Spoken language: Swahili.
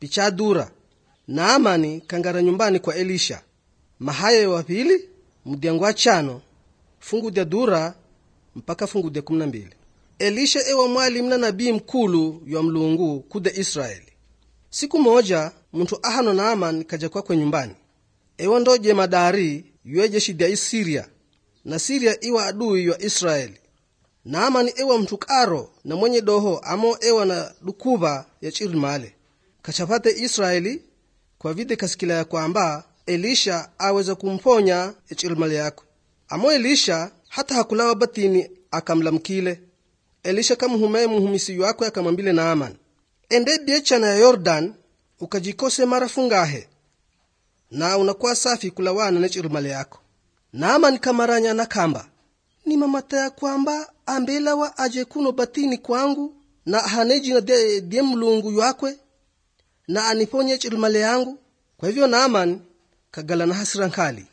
pichadura naamani kangara nyumbani kwa elisha mahayo wa pili mudyangu wa chano fungu dya dura mpaka fungu dya kumi na mbili elisha ewa mwalimu na nabii mkulu ywa mlungu kuda israeli siku moja muntu ahano naamani kaja kwakwe nyumbani ewa ndo jemadari ywe jeshi dya isiria na siria iwa adui ywa israeli naamani ewa mtu karo na mwenye doho amo ewa na dukuva ya chirimale kachapate israeli kwa vide kasikila ya kwamba elisha aweza kumponya echirimale yako amo elisha hata hakulawa batini akamlamkile elisha kamuhumaye muhumisi wakwe akamwambile naamani ende biechana ya yordan ukajikose mara fungahe na unakuwa safi kulawana nechirimale yako naamani kamaranya na kamba ni mamata ya kwamba ambelawa aje kuno batini kwangu na hanejina de, de mlungu yakwe na aniponye chirimale yangu kwa hivyo naaman kagala na hasira nkali